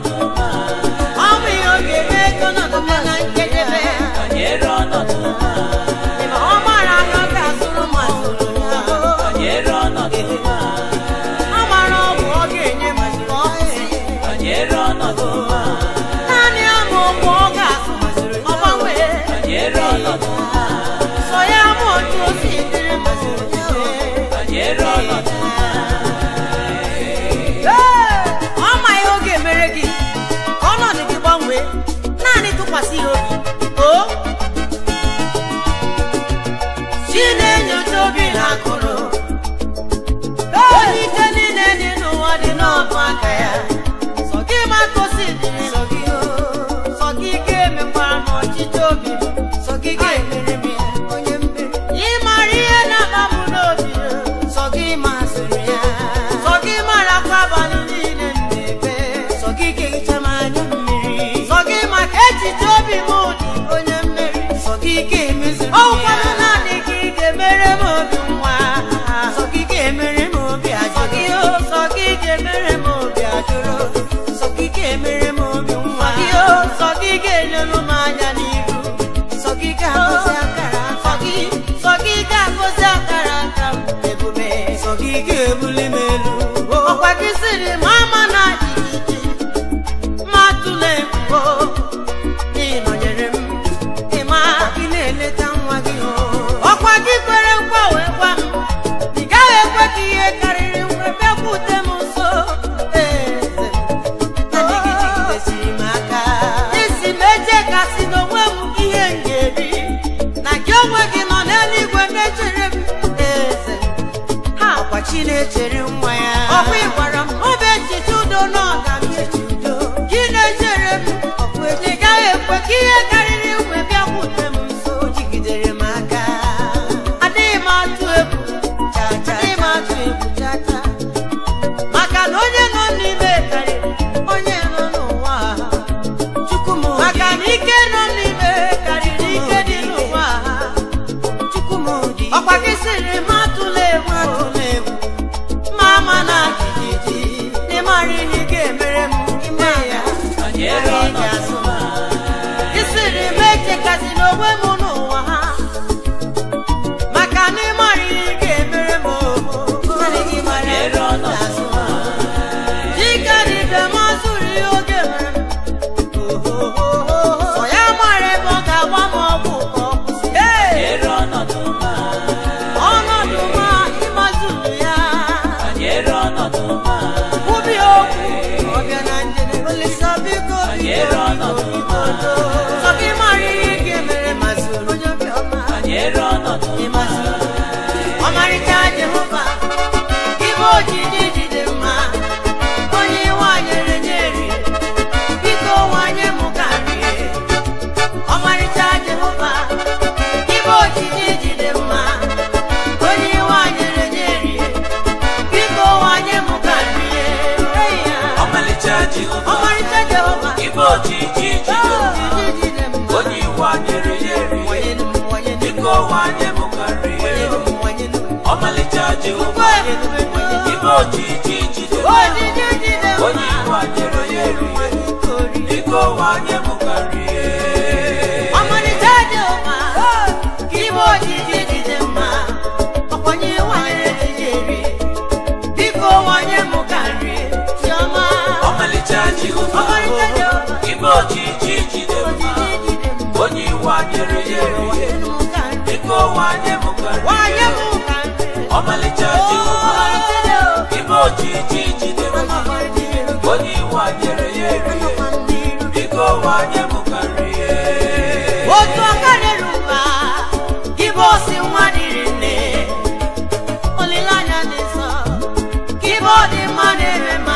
ọnọdụ ma ọ bụ ihe ọ ga-eme ka ọnọdụ bịa na njedebe banyere ọnọdụ ma ma ọ mara aka ọ ga-azụrụ m azụrụ ya banyere ọnọdụ ma ọ mara ọgwụ ọ ga-enye m mgbe ọ kwụsị banyere ọnọdụ ma naanị ama ọgwụ ọ ga-azụ ọ gbanwee banyere ọnọdụ ma so ya ma otu o si dịrị m banyere ọnọdụ ma Ee, ọ ma ihe ọ ga-emere gị ka ọnọdụ gị gbanwee naanị tụkwasị ya obi o chi na-enyocha obi na akụrụ onye ike niile dị n'ụwa dị n'ọbụ aka ya sọ gị ma gosi dịrị sọ gị o sọ gị ga-emekwara m ọchịchị obi m sọ gị ga-emere m ya onye mmeri ị mara ihe na-akpa m n'obi sọ gị masịrị ya sọ gị mara kwa abalị niile m na-ebe sọ gị ga-ehicha m anya mmiri sọ gị maka echiche obi m dị onye mmeri sọ gị ga-emeziri ọ ụfọdụ naanị gị ga-emere m obi nwa sọ gị ga-emere m obi ajụrụ sọ gị ga-emere m obi ajụrụ sọ gị ga-emere m obi nwa sọ gị ga-enyelu m anya n'iru sọ gị ga-agọzi akara sọ gị sọ gị ga-agọzi akara aka m ebube sọ gị ga-ebuli m elu ọkwa gị sịrị m ama na jijiji ma tụle mbụ n'ịnọnyere m ịma gị na-eleta nwa gị o ọkwa gị kwere nkwa wee gwa m ị gaghị ekwe ka ihe karịrị nwe bịakwute m nso eze Naanị gị jigidesiri m aka isi m eche kasị n'onwe m ihe m ga-eri na gị onwe gị nọ n'eluigwe na-echere m eze ha ọkwa chi na-echere nwa ya ọkwa ị gwara m obe echiche udo na ọganihu udo gị na-echere m ọkwa ị gaghị ekwe ka ihe karịrị nwe bịakwute m nso O jigidere m aka adịghị m atụ egwu cha cha adịghị m atụ egwu cha cha maka na onye nọ n'ime karịrị onye nọ n'ụwa chukwu m maka na ike nọ n'ime karịrị ike dị n'ụwa chukwu m dị ọkwa gị sịrị m atụla egwu atụla egwu ma ama na jijiji n'ịmara ihe ị ga-emere m ime ya banyere ọnọdụ ma ị sịrị m echekasị n'onwe m n'ụwa ha maka na ịmara ihe ị ga-emere m naanị gị mara banyere ọnọdụ ma Dịka dibịa mazụrụ ihe oge mere m. Sọ ya mara ebe ọ ga-agba m ọgwụ ka ọ kwụsị. banyere ọnọdụ ma Ọnọdụ ma ịmazụrụ ya. banyere ọnọdụ ma Kwubi okwu ọ bịa na njedebe. Olisa biko banyere biko ọnọdụ biko ma biko. Sọ gị mara ihe ị ga-emere mazụrụ onye obiọma. banyere ọnọdụ ma Ịmazụrụ. Ọmarịcha Jehova, gị bụ ojiji jide mma. Onye wanyere nye rie, biko wanye m ka rie. Ọmarịcha Jehova, gị bụ ojiji jide mma. Onye wanyere nye rie, biko wanye m ka rie. Hey ya. ọmalịcha Jehova Ọmarịcha Jehova, ibe ojiji jide ojiji jide mma. onye iwu anyere ya erie Wanyelu m, wanyelu m, biko wanye m karịa wanyelu m, wanyelu m. ọmalịcha Jehova Wanyelu m, wanyelu m. ibe ojiji jide Ojiji jide mma. onye iwu anyere ya erie biko wanye m karịa Ọmalịcha Jehova, ka ibe ojiji jide mma, ọkwanye wanyere gị eri, biko wanye m ka nri chiọma. ọmalịcha Jehova Ọmalịcha Jehova, ibe ojiji jide mma ojiji jide mma, onye iwu anyere ya erie wanye m ka nri, biko wanye m wanye karịa m ka nri. ọmalịcha Jehova Ọmalịcha Jehova, ibe ojiji jide mma onye iwu anyere ya erie biko wanye m karịa otu aka dịrị mba gị bụ osi nwa dịrị nne olileanya dị nsọ gị bụ ọdị mma na-eme ma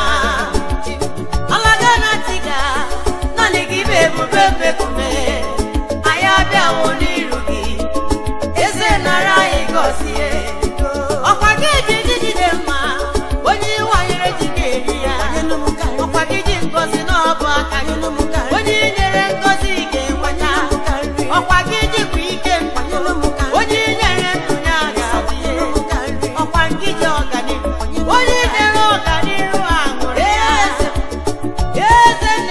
alaga na tiga naanị gị bụ ebube mbekume anyị abịawo n'iru gị eze nara anyị gọzie ọkwa gị ji jijide mma onye ịwanyere ji ga-eri ya ọkwa gị ji ngozi n'ọbụ aka gị onye inyere ngozi ga-enweta ọkwa gị jikwa ike mkpanye onye inyere ndụ ya ga-adịghị ọkwa gị ji ọganihu onye inyere ọganihu aṅụrị ya eze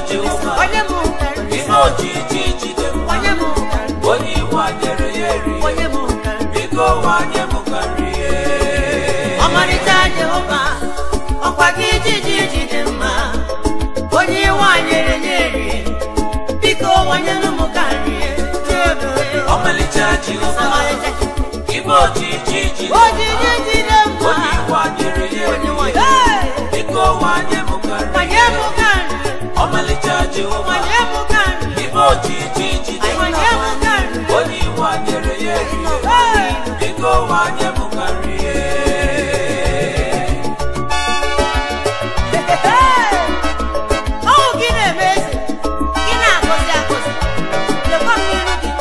Jehova onye m karịrị ime ojiji jide mma onye m karịrị onye iwu a nyere ya eri onye m karịrị biko wanye m ka nrie ọmarịcha jehova ọkwa gị ijiji jide mma onye iwe anyere nye rie biko wanyelu m ka nrie ọmalịcha Jehova ọmarịcha ime ojiji jide ojiji jide mma onye iwu a nyere ya onye eri nwanyị biko wanye m ka wanye nrie m ka nrie ọmalịcha Jehova wanye m ka nrie ime ojiji jide wanye m ka nrie onye iwu a nyere ya eri biko wanye m ka nrie ọwụ gị na-eme eze gị na-agọzi agọzi lekwa m n'iru gị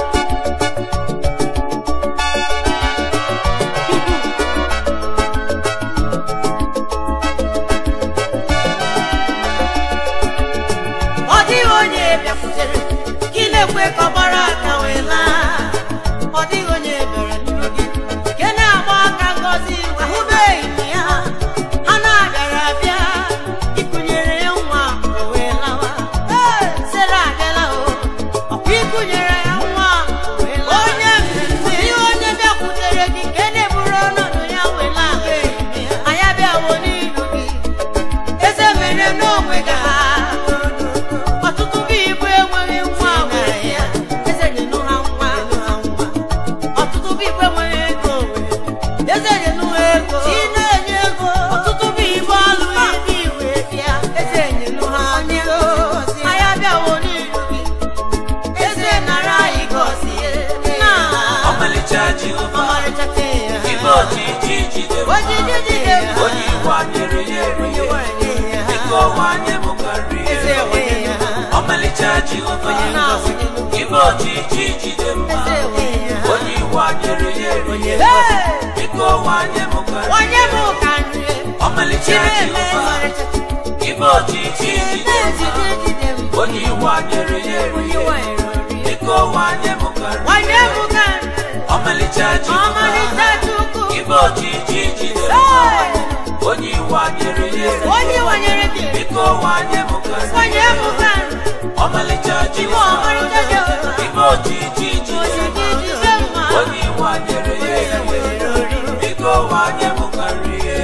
ọ dịghị onye bịakwutere gị na-ekwe ka ọ gbara aka wee laa ọ dịghị onye bịara n'iru gị nke na-agba aka ngọzi ahụbeghị m ya ha na-abịara abịa ịkụnyere ya nwa o wee lawa Ee, Sera abịala o ọkwa ịkụnyere ya nwa o wee lawa onye mmemme ihe onye bịakwutere gị nke na-eburu ọnọdụ ya wee laa anya bịawo n'iru gị eze mere n'onwe ga ọtụtụ bụ igbo enweghị nwa were ya eze nyenụ ha nwa ọtụtụ bụ igbo enweghị ego were eze nyenụ ha ego chi na-enye ego ọtụtụ bụ igbo alụ ibe iwe bịa eze nyenụ ha ego anya bịawo n'iru gị eze nara anyị gọzie na ọmalịcha Jehova ọmarịcha ke ya ime ojiji jide mma ojiji jide mma onye iwu a nyere ya eri biko wanye m ka eze nrie wee ya ọmalịcha Jehova na-awụnye ime ojiji jide mma eze wee ya onye iwu a nyere ya eri Hey! biko wanye m ka onye nrie bụ ka nrie ọmalịcha Chireme Jehova ọmarịcha ime ojiji jide mma ejide jide m onye iwu a nyere ya eri onye nwanyere ori biko wanye m ka onye nrie bụ ka nrie ọmalịcha Jehova ọmarịcha chukwu ime ojiji jide mma onye iwu a nyere ya eri onye nwanyere gị biko wanye m ka onye bụ nrie ka nrie ọmalịcha ime Jehova ọmarịcha jehova ime ojiji jide ojiji mma jide mma onye iwu a nyere ya onye eri nwere ori biko wanye m ka nrie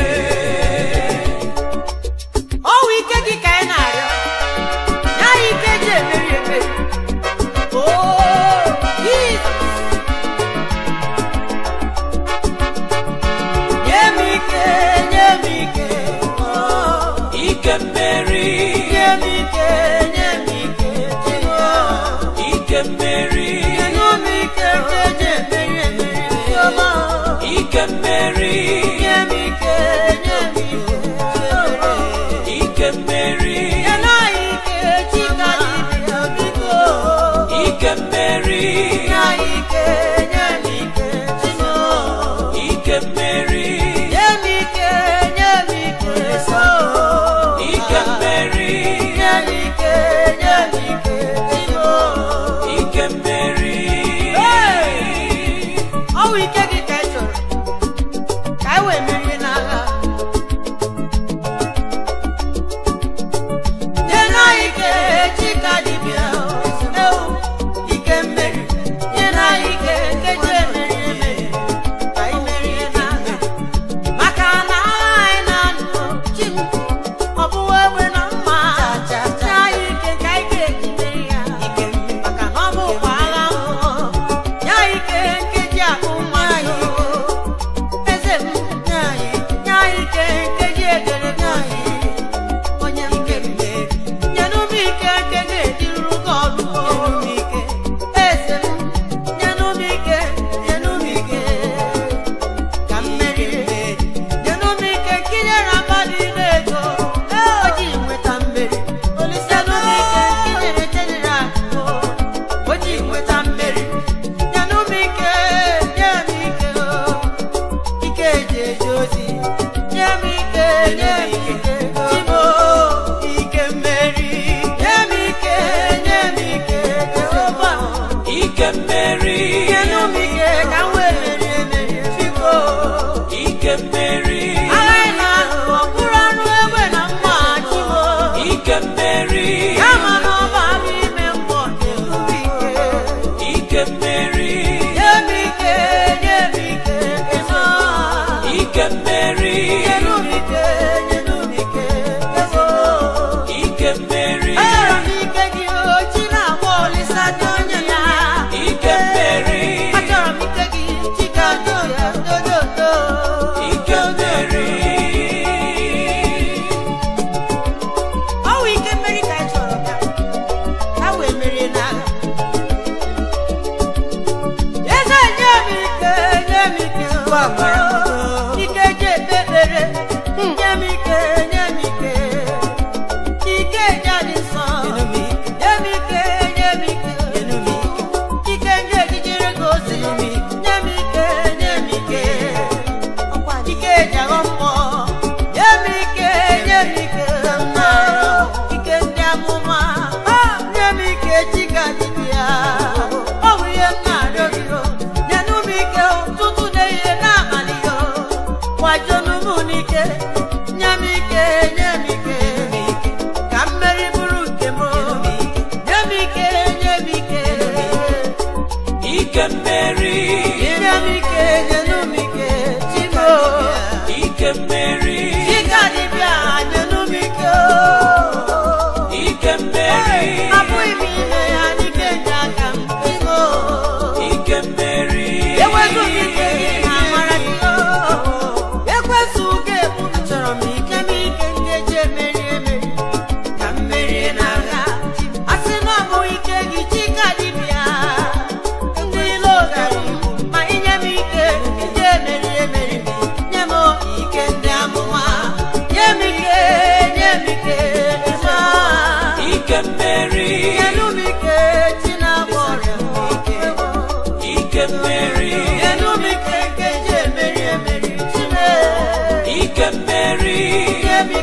ọwụ ike gị ka anyị na-arịọ nye anyị ike ji emeri emeri Oo, Jizọs. nye m ike nye m ike oo. ike mmeri nye m ike nye m ike Jehova. ike mmeri Nye m ike nke ji emeri emeri Jehova. ike mmeri nye m ike nye m ike Jehova. ike mmeri Nye anyị ike chika dibịa biko ike mmeri nye anyị ike nye m ike chino ike mmeri nye m ike nye m ike so ike mmeri nye m ike nye m ike chino ike mmeri ọ wụ ike gị ka ị chọrọ ka anyị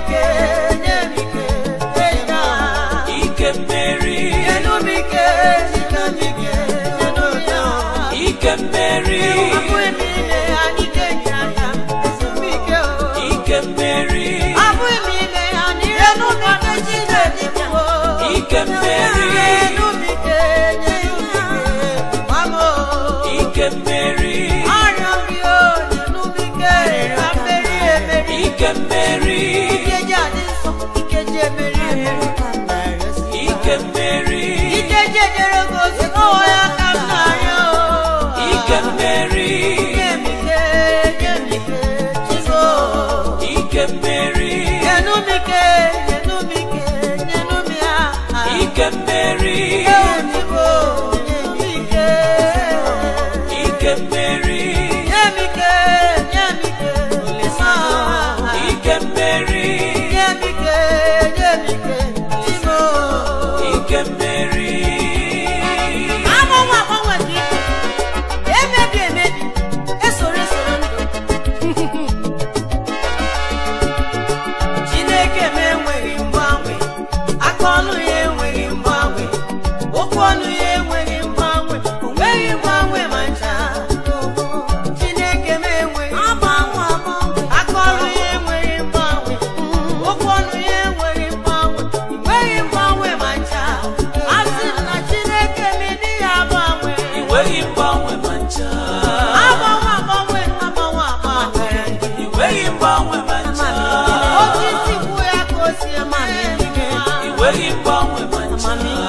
ike nye m ike eja ike mmeri nyenụ m ike ike m ike nyenụ m ya ike mmeri abụghị m ime ya n'ike nye aka esi m ike o ike mmeri abụghị m ime ya n'ihe n'ụbọchị Chineke bụ ike mmeri nyenụ m ike nyenụ m ike gwa m o ike mmeri arịọ gị o nyenụ m ike ka mmeri emeri ike mmeri ike ji adị nsọ ike ji emeri emeri ka m na-arịọsi ike mmeri ike ji ejere gị ozi ọwọ ya ka m na-arịọ o ike mmeri nye m ike nye m ike chigo ike mmeri nyenụ m ike nyenụ m ike nyenụ m ya ike mmeri Ewo chigo nyenụ m ike ike mmeri nye m ike nye m ike olisa ike mmeri nye m ike nye m ike chigo ike mmeri agbanwe agbanwe dị ike emebi emebi esoro esoro ndụ chineke m enweghị mgbanwe aka ọnụ ya enweghị mgbanwe okwu ọnụ ya enweghị mgbanwe o nweghị mgbanwe ma ncha chineke m enweghị mgbanwe aka ọrụ ya enweghị mgbanwe okwu ọnụ ya enweghị mgbanwe o nweghị mgbanwe ma ncha asị m na chineke m ịdị ya agbanwe enweghị mgbanwe ma ncha agbanwe agbanwe agbanwe agbanwe enweghị mgbanwe ma ncha osisi kwụ ya ka o si eme enweghị mgbanwe ma ncha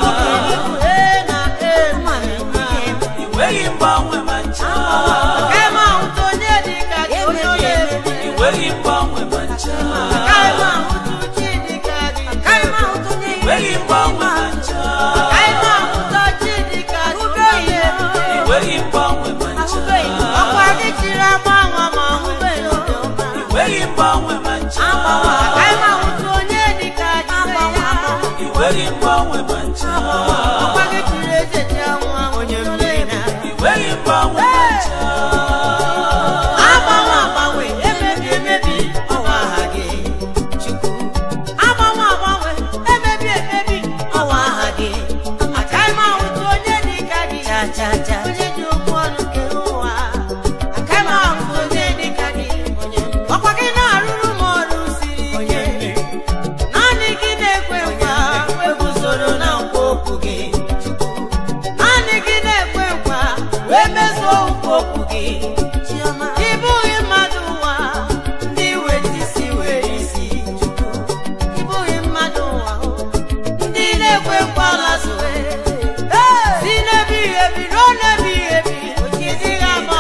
ee na ee enweghị mgbanwe ma ncha Kaima ahụta onye dị ka gị onye ọla ebube enweghị mgbanwe ma ncha Kaima ahụta uchi dị ka gị Kaima ahụta onye enweghị mgbanwe ma ncha Kaima ahụta chi dị ka gị onye ọla ebube enweghị mgbanwe ma ncha ọkwa gị chiri agbanwe ma ahụbeghị obiọma enweghị mgbanwe ma ncha Kaima ahụta onye dị ka gị enweghị mgbanwe ma ncha ọkwa gị chiri echechi anwụ ahụ onye mmiri enweghị mgbanwe ma ncha agbanwe agbanwe emebi emebi ọwa aha gị chukwu agbanwe agbanwe emebi emebi ọwa aha gị agaghị m ahụta onye dị ka gị onye ji okwu ọnụ kee ụwa agaghị m ahụta onye dị ka gị ọkwa gị na-arụrụ m ọrụ siri ike naanị gị na-ekwe nkwa eguzoro na nkwa okwu gị naanị gị na-ekwe nkwa wee mezuo nkwa okwu gị ị bụghị mmadụ ụwa ndị weta isi were isi ị bụghị mmadụ ụwa ndị na-ekwe nkwa lazue si n'ebighị ebi ruo n'ebighị ebi ịdịghị ama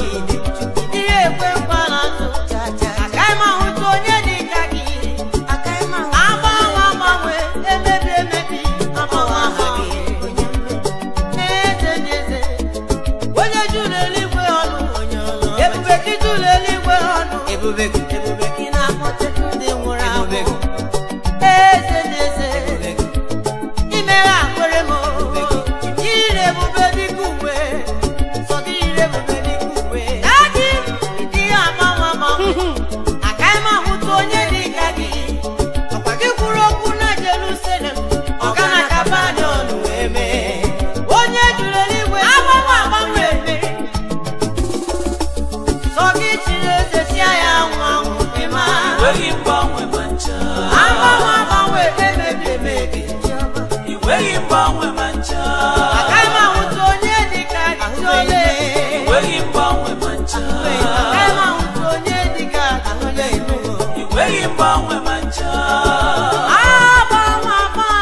ihe ekwe nkwa lazụ agaghị m ahụta onye dị ka gị agbanwe agbanwe emebi emebi agbanwe aha gị eze dị eze onye juru eluigwe ọnụ ebube gị juru eluigwe ọnụ ebube gị ebube gị na-akpọte ndị nwụrụ anwụ eze dị eze imere akwere m ire ebube dịka uwe sọ gị ire ebube dịka uwe adị dị ya agbanwe agbanwe agaghị m ahụta onye dị ka gị ọkwa gị kwuru okwu na Jerusalem ọ ga na Kapanọm wee mee onye juru eluigwe agbanwe agbanwe eme sọ gị chiri eze chia ya anwụ anwụ ịma enweghị mgbanwe ma ncha agbanwe agbanwe emebi emebi enweghị mgbanwe ma ncha agaghị m ahụta onye dị ka gị ole enweghị mgbanwe ma ncha agaghị m ahụta onye dị ka gị ole enweghị mgbanwe ma ncha agbanwe agbanwe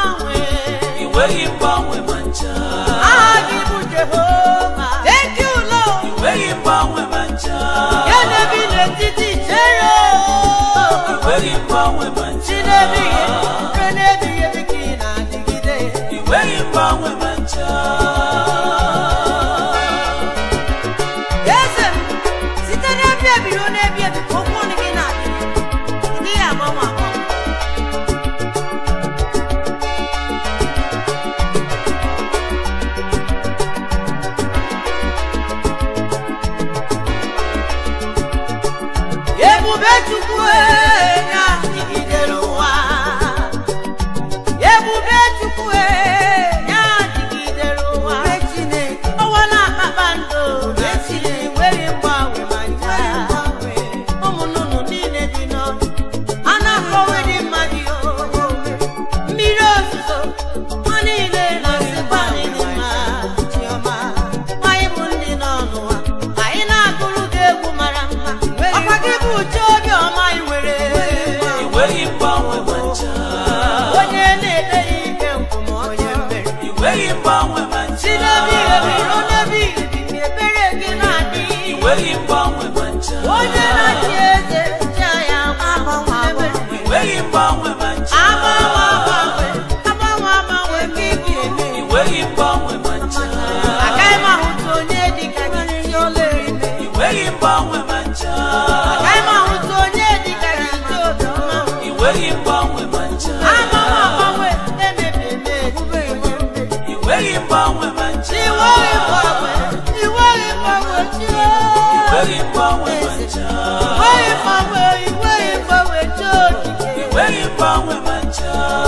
nweghị mgbanwe ma si ncha n'ebi ebi ruo n'ebi ebi ebere gị na-adị nweghị mgbanwe ma ncha onye na-achị eze chi ya agbanwe agbanwe nweghị mgbanwe ma ncha agbanwe agbanwe agbanwe agbanwe ka ị ga-eme nweghị mgbanwe ma ncha agaghị m ahụta onye dị ka gị ihe ọla eme nweghị mgbanwe ma ncha agaghị m ahụta onye dị ka gị ije obiọma nweghị mgbanwe ma ncha agbanwe agbanwe emebi emebi onye mmeri nweghị mgbanwe ma ncha iweghị mgbanwe iweghị mgbanwe chi nweghị mgbanwe ma ncha iweghị mgbanwe iweghị mgbanwe chi okike nweghị mgbanwe ma ncha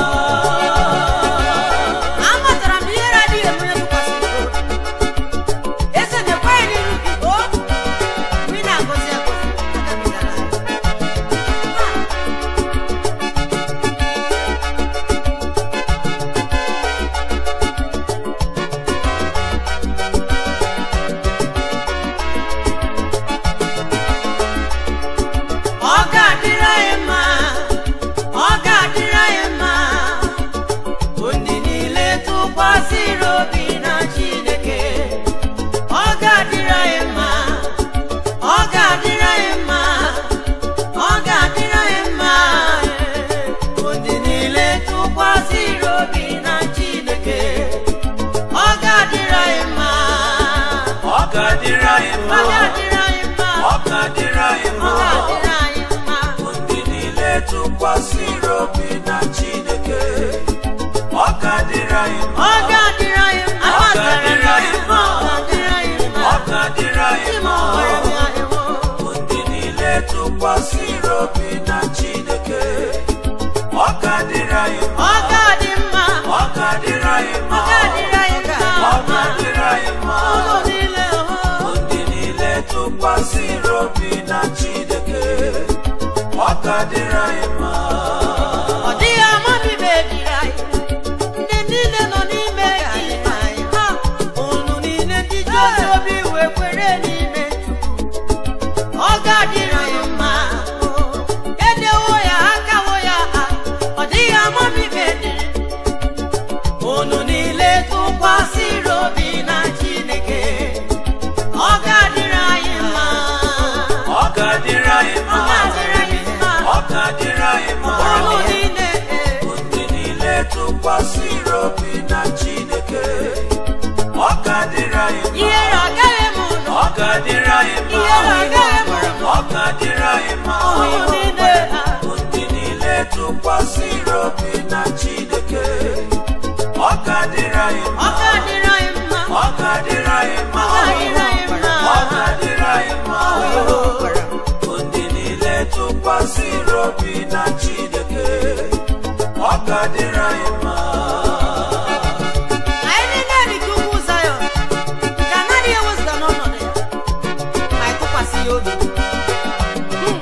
amatara m ihe adịghị eme tụkwasịrị obi eze na-ekweghị n'iru gị o mgbe ị na-agọzi agọzi agabigala ọ ga-adịrị anyị mma ọ ga-adịrị anyị mma ndị niile tụkwasịrị obi na Chineke ọ ga-adịrị anyị mma ọ ga-adịrị anyị mma ọ ga-adịrị anyị mma ndị niile tụkwasịrị obi na Chineke ọ ga-adịrị anyị mma ọ ga-adịrị anyị ọ mma ga-adịrị anyị mma ọ ga-adịrị anyị ọ mma ga-adịrị anyị mma ndị niile tụkwasịrị obi na Chineke ọ ga-adịrị anyị mma ọ ga-adịrị anyị mma Ọ ga-adịrị anyị mma. ọ ga-adịrị anyị mma ọ ga-adịrị anyị Ime mma ọgbara m ya ewo. ndị niile tụkwasịrị obi na Chineke ọ ga-adịrị anyị mma ọ ga-adị mma ọ ga-adịrị anyị ọ mma ga-adịrị anyị ọ mma ga-adịrị anyị mma ụlọ niile hụ ndị niile tụkwasịrị obi na Chineke ọ ga-adịrị anyị mma ọ dịghị amabibe ejiri anyị ndị niile nọ n'ime gị ha unu niile ndị ji ozi obi wee kwere n'ime Chukwu ọ ga-adịrị anyị mma edewo ya akawo ya ha ọ dịghị amabibe dịrị unu niile tụkwasịrị obi na Chineke ọ ga-adịrị anyị mma ọ ga-adịrị anyị ọ mma ga-adịrị anyị mma ọ ga-adịrị anyị mma unu niile eh, ndị niile tụkwasịrị obi na Chineke ọ ga-adịrị anyị mma ihere agaghị m ụlọ ọ ga-adịrị anyị mma ihere agaghị m ụlọ ọ ga-adịrị anyị mma unu niile ha ndị niile tụkwasịrị obi na Chineke ọ ga-adịrị anyị ọ mma ga-adịrị anyị mma ọ ga-adịrị anyị mma ọ ga-adịrị anyị mma ọ ga-adịrị anyị mma ndị niile tụkwasịrị obi na Chineke ọ ga-adịrị anyị mma anyị niile dị ka ugwu Zayọn nke anaghị ewezụga n'ọnọdụ ya ma anyị tụkwasị ya obi Hmm.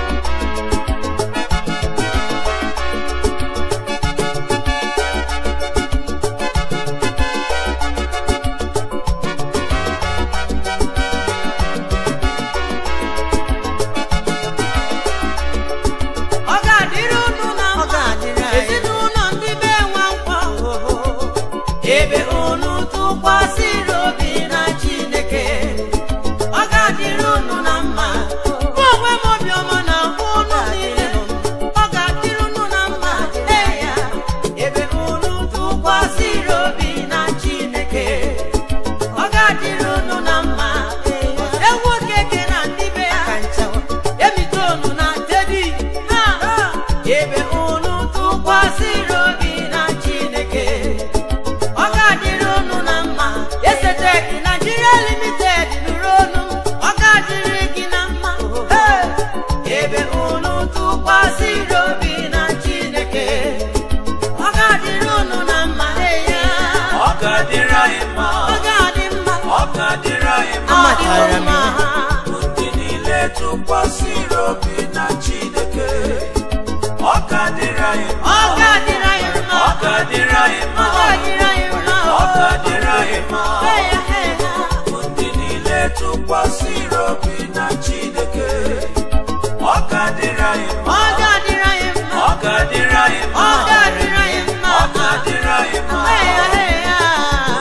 ọ ga-adịrị unu na mma ezinụlọ ndị be nwa nkwa ebe unu tụkwasịrị obi na Chineke ọ ga-adịrị unu na mma mụ onwe m obiọma na ahụ unu niile ọ ga-adịrị unu na mma ee ya ebe unu tụkwasịrị obi na Chineke ọ ga-adịrị unu na mma ewu okeke na ndị be ya emitonu na tedi ha ebe unu tụkwasịrị obi na Chineke ọ ga-adịrị unu na mma esetek Nigeria limited nụrụ onu ọ ga-adịrị gị na mma Hey! ebe unu tụkwasịrị obi na Chineke ọ ga-adịrị unu na mma Hey, ya. ọ ga-adịrị anyị mma ọ ga-adị mma ọ ga-adịrị anyị mma amatara m ndị niile tụkwasịrị obi na Chineke ọ ga-adịrị anyị mma ọ ga-adịrị anyị mma ọ ga-adịrị anyị ọ mma ga-adịrị anyị mma ọ ga-adịrị anyị mma Hey, ya, hey, ya. ndị niile tụkwasịrị obi na Chineke ọ ga-adịrị anyị mma ọ ga-adịrị anyị mma ọ ga-adịrị anyị ọ mma ga-adịrị anyị mma ọ ga-adịrị anyị mma Hey, ya, hey, ya.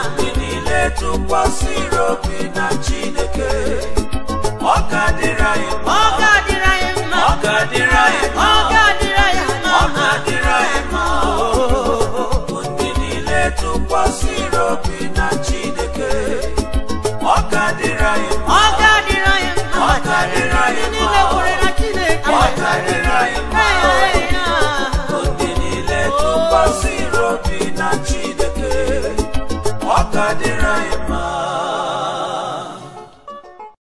tụkwasịrị obi na chineke ọ ga-adịrị anyị mma ọ ga-adịrị anyị mma ọ ga-adịrị anyị mma ọ ga-adịrị anyị mma ọ ga-adịrị anyị mma bụ ndị niile tụkwasịrị obi na chineke ọ ga-adịrị anyị mma ọ ga-adịrị anyị mma Ọ ga-adịrị anyị ndị mma. niile kwere na Chineke ọ ga-adịrị anyị mma Ee, ya. bụ ndị niile tụkwasịrị obi na chineke ọ ga-adịrị anyị mma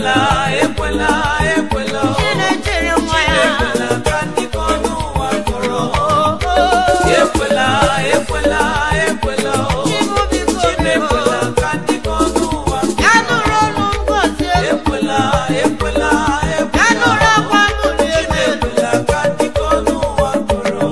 ekwela ekwela ekwela o. Chinechere nwa ya ekwela ka ndị ka ọnụ ụwa kọrọ Oh, ekwela ekwela ekwela o. Chibu biko Chimekwela biko ka ndị ka ọnụ ụwa ya nụrụ ọnụ ngozi elu ekwela ekwela ya ekwela nụrụ akwa mbụli elu Chimekwela ka ndị ka ọnụ ụwa kọrọ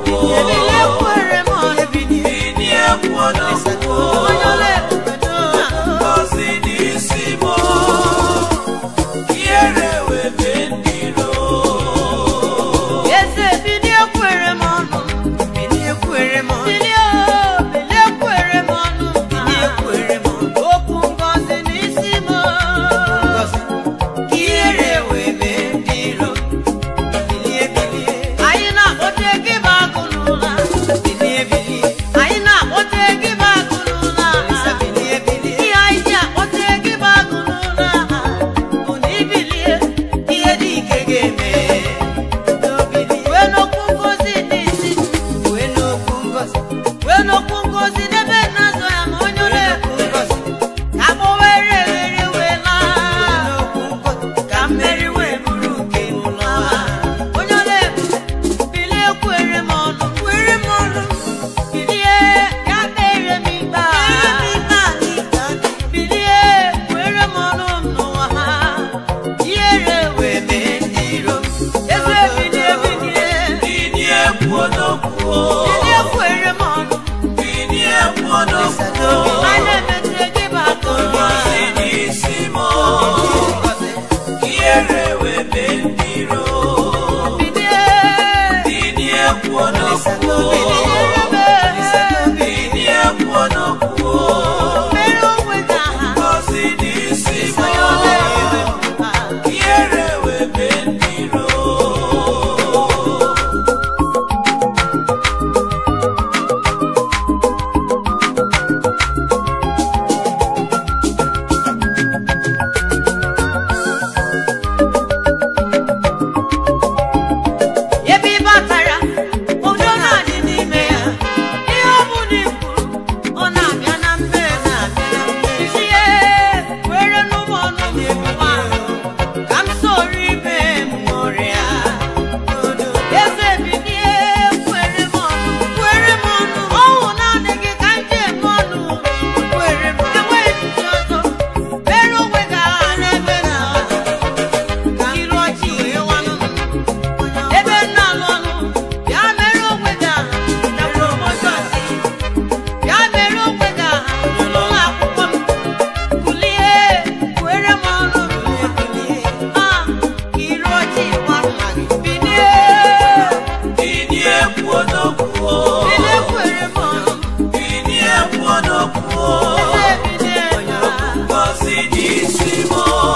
Ebilie kwere m ọnụ. binie kwuo n'okwu Onye ọla ebube n'ụwa. ngọzi n'isi m ihere wee mee ndị iro Eze bilie kwere m ọnụ. Bilie kwere m ọnụ. Bilie o, bilie kwere m ọnụ. Bilie kwere m ọnụ. Okwu ngọzi n'isi m. Ihere wee mee ndị iro. Bilie bilie. Anyị na-akpọte gị bụ agụ n'ụla. Bilie bilie. Anyị na-akpọte gị bụ agụ n'ụla. Bilie bilie. Ihe anyị ji akpọte gị bụ agụ n'ụla. Bụ na ibilie, ihe dị ike ga-eme. Wee n'okwu ngozi n'isi wee n'okwu ngozi wee n'okwu ngozi n'ebe nna zọ ya ma onye ole ngozi ka agbọwere egheri wee laa ka mmeri wee bụrụ nke ụlọ onye ole bilie kwere m ọnụ kwere m ọnụ bilie ya kpere m ikpe a bilie kwere m ọnụ m n'ụwa ha ihere wee mee ndị iro m eze bilie bilie binie kwuo n'okwu bilie kwere m ọnụ binie kwuo n'okwu anyị na-emetere gị bụ aka ngọzi n'isi m ihere wee mee ndị iro bilie binie kwuo n'okwu binie kwuo n'okwu mere onwe gị aha ngọzi n'isi m onye ọla ebube ihere wee mee ndị iro ebe ị batara udo na-adị n'ime ya ihe ọ bụla i kwuru ọ na-abịa na mmezu tie were n'ụmụ ọnụ m nwa ka m soro ibe m ṅụrịa eze bilie kwere m ọnụ kwere m ọnụ ọnwụ naanị gị ka m ji eme ọnụ kwere m enweghị ndị ọzọ mere onwe gị agha n'ebe na ka iru ọchị wee wanụ m ebe nna alụ ọnụ bịa mere onwe gị aha na promoshọn bịa mere onwe gị aha n'ụlọ akwụkwọ m kulie kwere m ọnụ a ka iru ọchị gwarụ gị bilie binie kwuo n'okwu bilie kwere m ọnụ binie kwuo n'okwu bilie bilie ngọzi n'isi m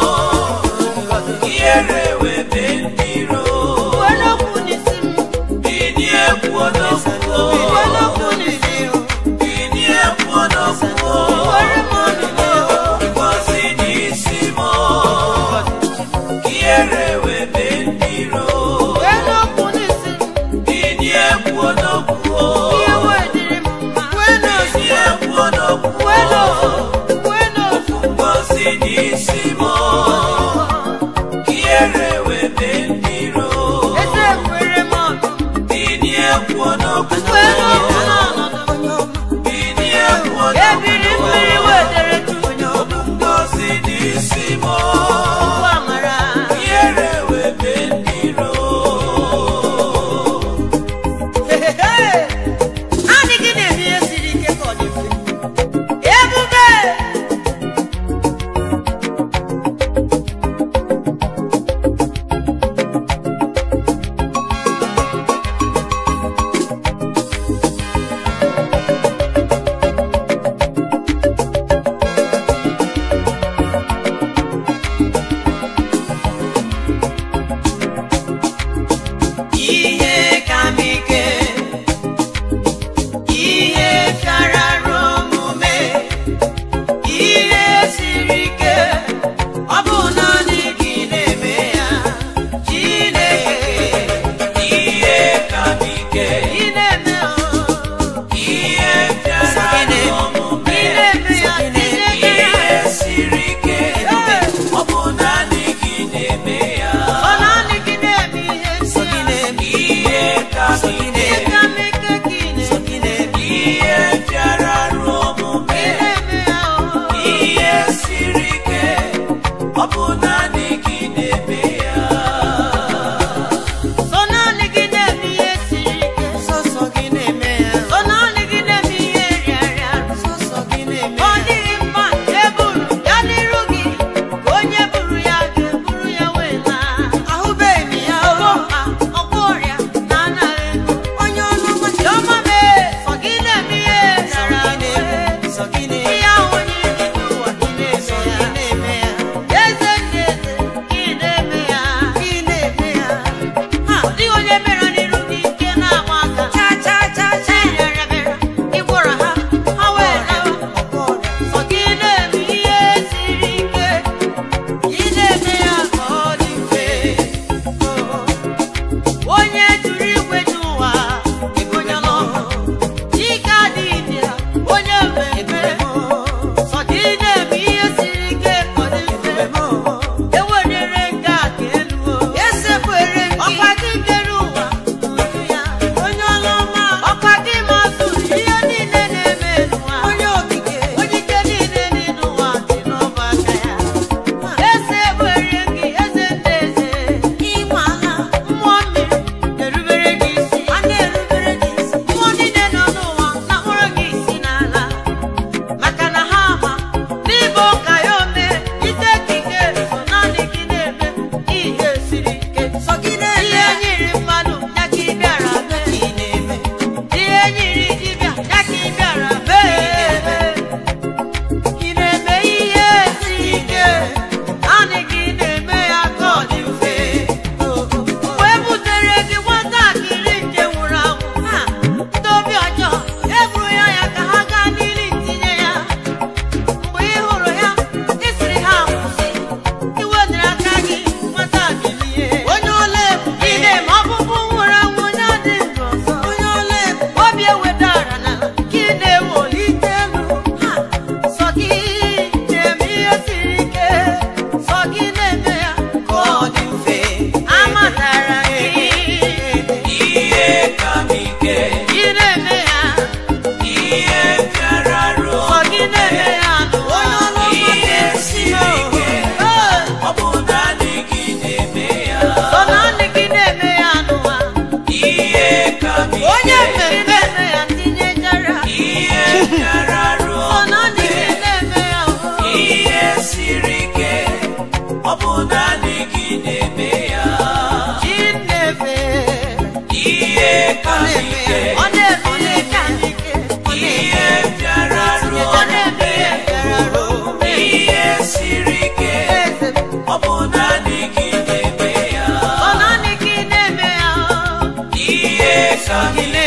ihere wee mee ndị iro kwere okwu n'isi m binie kwuo n'okwu kwere okwu n'isi m binie kwuo n'okwu kwere m ọnụ ngọzi n'isi m ihere wee mee ndị iro kwere okwu n'isi m binie kwuo n'okwu ihe wee dịrị m mma binie kwuo n'okwu kwere kwere okwu ngọzi n'isi m ihere wee mee ndị iro eze kwere m ọnụ binie kwuo n'okwu kwere okwu n'ọnọdụ binie kwuo ebiri mmiri wedere tu ngọzi n'isi m ụgbọ amara ihere wee mee ndị iro naanị gị na-eme ihe siri ike ka ọ dị mfe ebube ihe bịara ruo sọ gị na-eme ya n'ụwa ihe siri ike ọ bụ naanị gị na-eme ya sọ naanị gị na-eme ya n'ụwa ihe ka m onye ike mmemme eme ya tinyejara ihe bịara ruo sọ naanị gị na-eme ya o. ihe siri ike ọ bụ naanị gị na-eme ya Chi na-efe ihe ka m ike ọ na-eme ka ike ọ ihe bịara ruo ọ na-eme ihe bịara ruo ihe siri ike eze m ọ bụ naanị gị na-eme ya sọ naanị gị na-eme ya ihe ka m gị ike